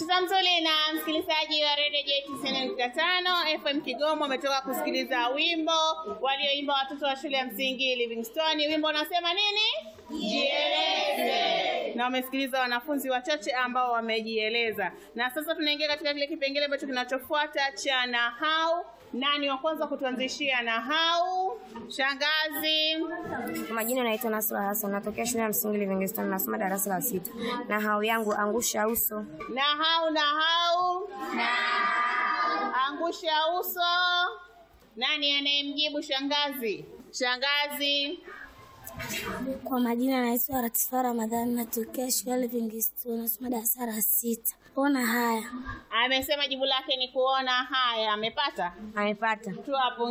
Mtoto mzuri na msikilizaji wa redio J95 FM Kigoma, umetoka kusikiliza wimbo walioimba watoto wa shule ya msingi Livingstone. Wimbo unasema nini? Jieleze. Na wamesikiliza wanafunzi wachache ambao wamejieleza, na sasa tunaingia katika kile kipengele ambacho kinachofuata cha nahau. Nani wa kwanza kutuanzishia nahau? Shangazi. Kwa majina naitwa Nasra Hassan, natokea shule ya msingi Livingstone, nasoma darasa la sita. Na hau yangu angusha uso. Nahau, nahau, angusha uso. Nani anayemjibu shangazi? Shangazi. Kwa majina naitwa Latifa Ramadhani, natokea shule ya Livingstone, nasoma darasa la sita. Ona haya Amesema jibu lake ni kuona haya. Amepata Amepata. tu hapo.